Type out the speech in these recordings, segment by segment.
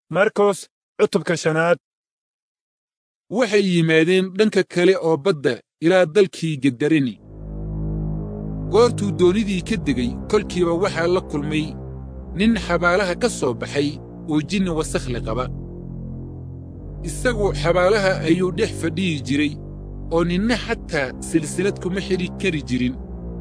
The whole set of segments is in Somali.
markos cutubka shanaad waxay yimaadeen dhanka kale oo badda ilaa dalkii gedareni goortuu doonidii ka degay kolkiiba waxaa la kulmay nin xabaalaha ka soo baxay oo jinni wasakhli qaba isagu xabaalaha ayuu dhex fadhiyi jiray oo ninna xataa silsilad kuma xidhi kari jirin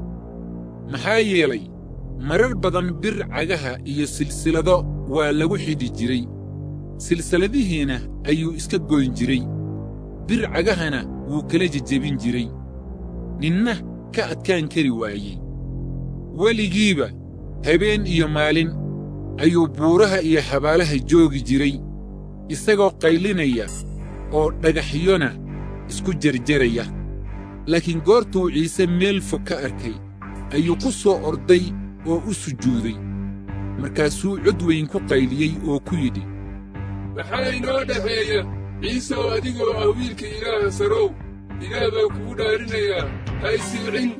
maxaa yeelay marar badan bir cagaha iyo silsilado waa lagu xidhi jiray silsiladihiina ayuu iska goyn jiray bir cagahana wuu kala jejebin jiray ninna ka adkaan kari waayey weligiiba habeen iyo maalin ayuu buuraha iyo xabaalaha joogi jiray isagoo qaylinaya oo dhagaxyona isku jarjaraya laakiin goortuu ciise meel fog ka arkay ayuu ku soo orday oo u sujuuday markaasuu cod weyn ku qayliyey oo ku yidhi maxaa inoo dhexeeya ciiseoo adigoo ah wiilka ilaaha sarow ilaah baa kugu dhaarinayaa ha isilcin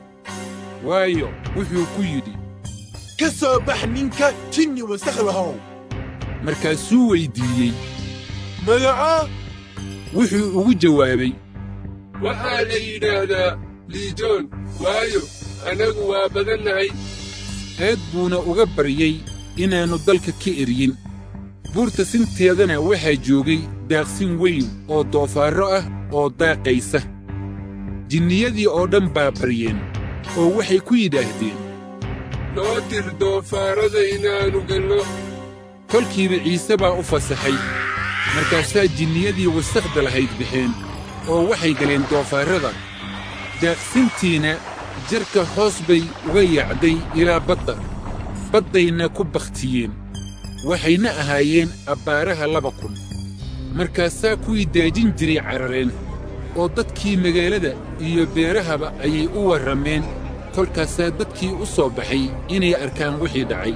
waayo wuxuu ku yidhi ka soo bax ninka jinni wasakhlahow markaasuu weyddiiyey magacaa wuxuu ugu jawaabay waxaa la yidhaahdaa liijoon waayo annagu waa badannahay aad buuna uga baryey inaannu dalka ka eryin buurta sinteedana waxaa joogay daaqsin weyn oo doofaarro ah oo daaqaysa jinniyadii oo dhan baa baryeen oo waxay ku yidhaahdeen noo dir doofaarrada inaannu galno kolkiiba ciise baa u fasaxay markaasaa jinniyadii wasakhda lahayd baxeen oo waxay galeen doofaarrada daaqsintiina jarka hoos bay uga yaacday ilaa badda baddayna ku bakhtiyeen waxayna ahaayeen abbaaraha laba kun markaasaa kuwii daajin jiray carareen oo dadkii magaalada iyo beerahaba ayay u warrameen kolkaasaa dadkii u soo baxay inay arkaan wixii dhacay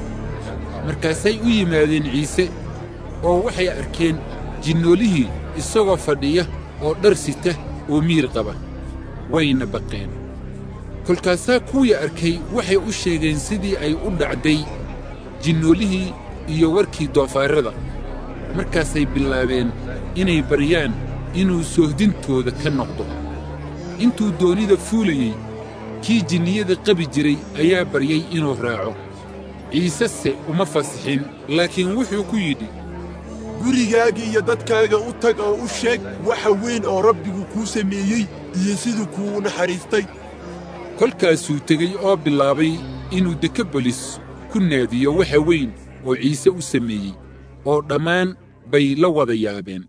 markaasay u yimaadeen ciise oo waxay arkeen jinnoolihii isagoo fadhiya oo dhar sita oo miir qaba wayna baqeen kolkaasaa kuwii arkay waxay u sheegeen sidii ay u dhacday jinnoolihii iyo warkii doofaarrada markaasay bilaabeen inay baryaan inuu soohdintooda ka noqdo intuu doonida fuulayey kii jinniyada qabi jiray ayaa baryey inuu raaco ciisese uma fasixin laakiin wuxuu ku yidhi gurigaaga iyo dadkaaga u tag oo u sheeg waxa weyn oo rabbigu kuu sameeyey iyo siduu kuu naxariistay kolkaasuu tegey oo bilaabay inuu dekabolis ku naadiyo waxa weyn oo ciise u sameeyey oo dhammaan bay la wada yaabeen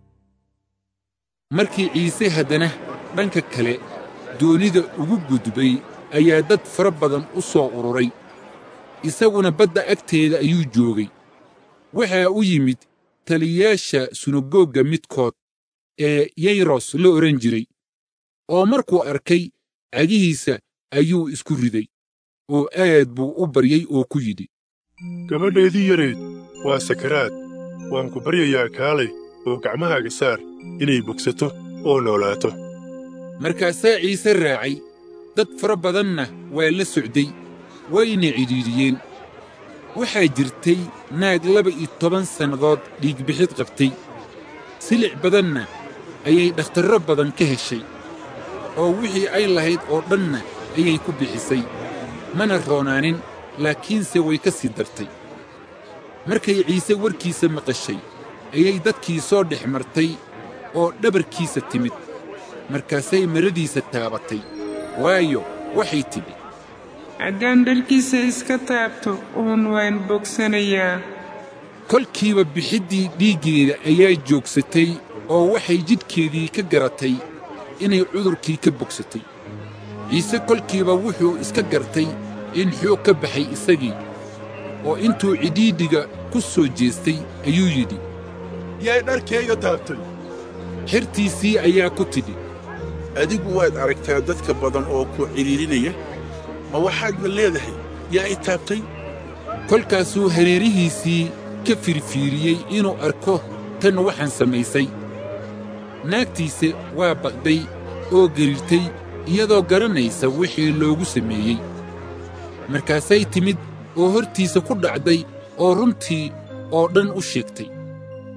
markii ciise haddana dhanka kale doonida ugu gudbay ayaa dad fara badan u soo ururay isaguna badda agteeda ayuu joogay waxaa u yimid taliyayaasha sunagoogga midkood ee yayros la odhan jiray oo markuu arkay cagihiisa ayuu isku riday oo aad buu u baryey oo ku yidhi gabadhaydii yareed waa sakaraad waan ku baryayaa kaalay oo gacmahaaga saar inay bogsato oo noolaato markaasaa ciise raacay dad fara badanna waa la socday wayna cidhiidhiyeen waxaa jirtay naag laba iyo toban sannadood dhiigbixid qabtay silic badanna ayay dhakhtarro badan ka heshay oo wixii ay lahayd oo dhanna ayay ku bixisay mana roonaanin laakiinse way ka sii dartay markay ciise warkiisa maqashay ayay dadkii soo dhex martay oo dhabarkiisa timid markaasay maradiisa taabatay waayo waxay tidhi haddaan dharkiisa iska taabto uun waan bogsanayaa kolkiiba bixiddii dhiiggeeda ayaa joogsatay oo waxay jidhkeedii ka garatay inay cudurkii ka bogsatay ciise kolkiiba wuxuu iska gartay in xoog ka baxay isagii oo intuu cidhiidhiga ku soo jeestay ayuu yidhi yay dharkayga taabtay xertiisii ayaa ku tidhi adigu waad aragtaa dadka badan oo ku cidhiidhinaya ma waxaadna leedahay yaa i taabtay kolkaasuu hareerihiisii ka firfiiriyey inuu arko tan waxaan samaysay naagtiise waa baqday oo gariirtay iyadoo garanaysa wixii loogu sameeyey markaasay timid oo hortiisa ku dhacday oo runtii oo dhan u sheegtay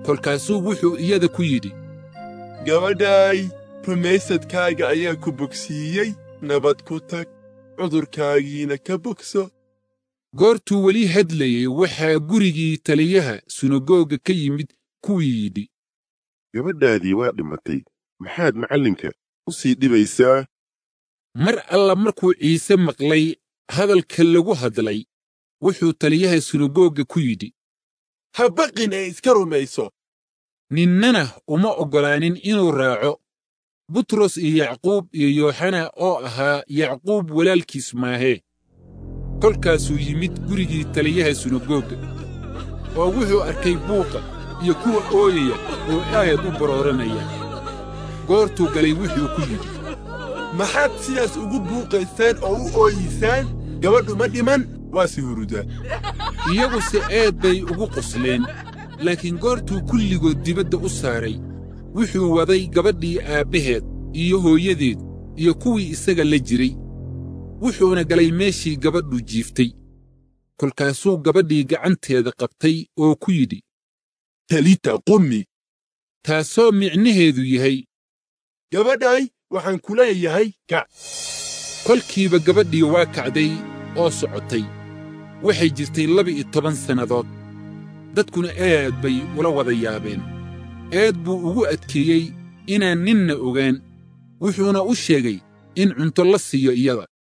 kolkaasuu wuxuu iyada ku yidhi gabadhaay rumaysadkaaga ayaa ku bogsiiyey nabad ku tag cudurkaagiina ka bogso goortuu weli hadlayey waxaa gurigii taliyaha sunagoga ka yimid kuwii yidhi gabadhaadii waa dhimatay maxaad macallinka u sii dhibaysaa mar alla markuu ciise maqlay hadalka lagu hadlay wuxuu taliyaha sunagoga ku yidhi ha baqin ee iska rumayso ninnana uma oggolaanin inuu raaco butros iyo yacquub iyo yooxana oo ahaa yacquub walaalkiis maahee kolkaasuu yimid gurigii taliyaha sunagoga oo wuxuu arkay buuqa iyo kuwa ooyaya oo aad u barooranaya goortuu galay wuxuu ku yidhi maxaad sidaas ugu buuqaysaan oo u ooyiysaan gabadhu ma dhiman waa si hurudaa iyaguse aad bay ugu qosleen laakiin goortuu kulligood dibadda u saaray wuxuu waday gabadhii aabbaheed iyo hooyadeed iyo kuwii isaga la jiray wuxuuna galay meeshii gabadhu jiiftay kolkaasuu gabadhii gacanteeda qabtay oo ku yidhi talita qummi taasoo micnaheedu yahay gabadhay waxaan ku leeyahay kac kolkiiba gabadhii waa kacday oo socotay waxay jirtay laba-iyo toban sannadood dadkuna aad bay ula wada yaabeen aad buu ugu adkeeyey inaan ninna ogaan wuxuuna u sheegay in cunto la siiyo iyada